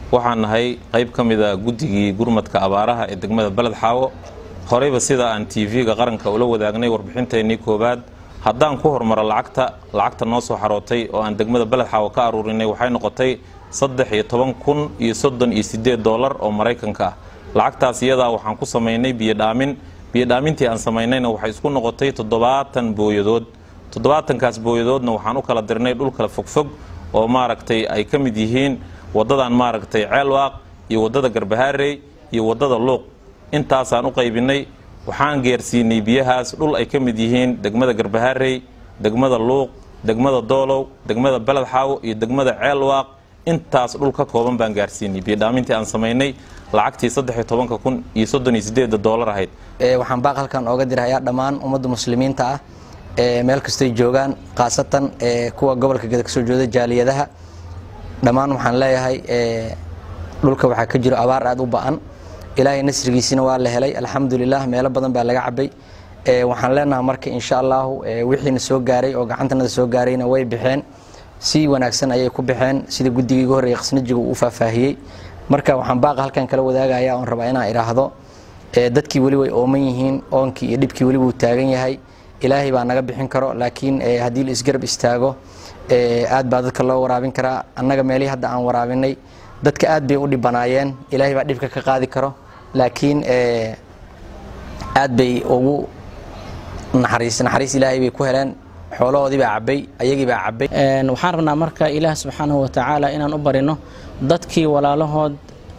waxaan nahay qayb ka mida guddigii gurmadka abaaraha ee degmada beled xaawo horeyba sida aan tv-ga qaranka ula wadaagnay warbixinteennii koowaad haddaan ku hormaro lacagta lacagta noo soo xarootay oo aan degmada beled xaawo ka aruurinay waxay noqotay saddex iyo toban kun iyo soddon iyo siddeed doolar oo maraykanka ah lacagtaas iyadaa waxaan ku samaynay biyodhaamin biyodhaamintii aan samaynayna waxay isku noqotay toddobaatan booyadood toddobaatankaas booyadoodna waxaan u kala dirnay dhul kala fogfog oo maaragtay ay ka mid yihiin waddadan maaragtay ceelwaaq iyo waddada garbahaarey iyo waddada luuq intaasaan u qaybinay waxaan geersiinay biyahaas dhul ay ka mid yihiin degmada garbahaarey degmada luuq degmada doolow degmada beled xaawo iyo degmada ceelwaaq intaas dhul ka kooban baan gaarsiinay biyodhaamintii aan samaynay lacagtii saddex iyo tobanka kun iyo soddon iyo sideedda doolar ahayd waxaan baaq halkan ooga dirahayaa dhammaan ummadda muslimiinta ah ee meel kastoy joogaan khaasatan kuwa gobolka geda kasoo jeeda jaaliyadaha dhammaan waxaan leeyahay dhulka waxaa ka jiro abaar aada u ba-an ilaahay nasrigiisina waa la helay alxamdulilah meelo badan baa laga cabay waxaan leenaha marka insha allahu wixiina soo gaaray oo gacantanada soo gaarayna way baxeen si wanaagsan ayay ku baxeen sida guddigii ugu horreeyay khasnajiga uu faahfaahiyey marka waxaan baaqa halkan kala wadaagaya oon rabaa inaan idhaahdo dadkii weli way ooman yihiin oonkii iyo dhibkii weli wuu taagan yahay ilaahay baa naga bixin karo laakiin haddii la isgarab istaago aad baa dadka loo waraabin karaa annaga meelihii hadda aan waraabinay dadka aad bay u dhibanaayeen ilaahay baa dhibka ka qaadi karo laakiin aad bay ugu naxariis naxariis ilaahay bay ku heleen xoolahoodii baa cabay ayagii baa cabay waxaan rabnaa marka ilaah subxaanahu wa tacaala inaan u barino dadkii walaalahood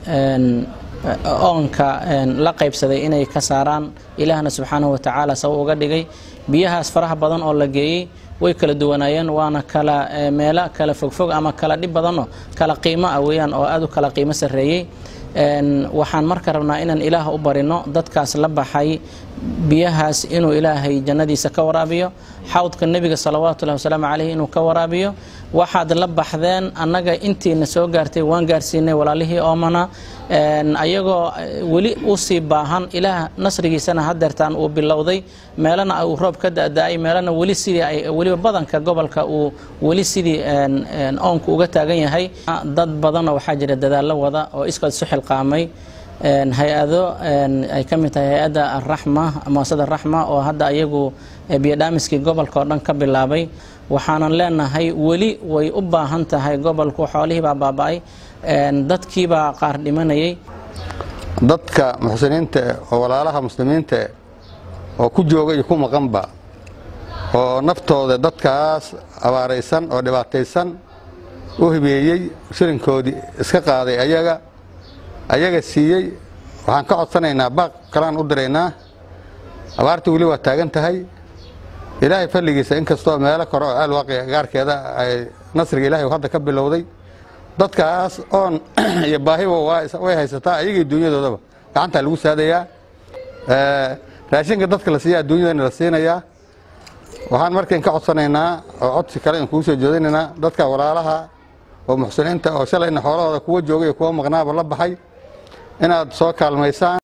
oonka la qaybsaday inay ka saaraan ilaahna subxaanahu wa tacaala saba uga dhigay biyahaas faraha badan oo la geeyey way kala duwanaayeen waana kala meelo kala fogfog ama kala dhib badanoo kala qiimo ah weeyaan oo aad u kala qiimo sarreeyey waxaan marka rabnaa inaan ilaah u barino dadkaas la baxay biyahaas inuu ilaahay jannadiisa ka waraabiyo xawdka nebiga salawaatullahi wasalaamu caleyh inuu ka waraabiyo waxaad la baxdeen annaga intiina soo gaartay waan gaarsiinay walaalihii oomana ayagoo weli usii baahan ilaah nasrigiisana hadeertaan uu bilowday meelana uu roob ka da-da-ay meelana weli sidii ay weliba badanka gobolka uu weli sidii oonku uga taagan yahay dad badanoo waxaa jira dadaallo wada oo iskood isu xilqaamay hay-ado ay ka mid tahay hay-adda araxma muasada raxma oo hadda ayagu biyodhaamiskii gobolka oo dhan ka bilaabay waxaanan leenahay weli way u baahan tahay gobolku xoolihii baa baaba-ay dadkiibaa qaar dhimanayay dadka muxsiniinta oo walaalaha muslimiinta oo ku jooga iyo ku maqanba oo naftooda dadkaas abaaraysan oo dhibaataysan u hibeeyey shilinkoodii iska qaaday ayaga ayaga siiyey waxaan ka codsanaynaa baaq kalaan u diraynaa abaartii weli waa taagan tahay ilaahay falligiisa inkastoo meelo kore oo aalwaaqi gaarkeeda ay nasriga ilahay hadda ka bilowday dadkaas oon iyo baahiba way haysataa ayagii dunyadoodaba gacantaa lagu saadayaa raashinka dadka la siiya adduunyadana la siinayaa waxaan markain ka codsanaynaa oo codsi kale in kugu soo jeedinaynaa dadka walaalaha oo muxsiniinta oo shalayna xoolahooda kuwa joogay iyo kuwa maqnaaba la baxay inaad soo kaalmaysaan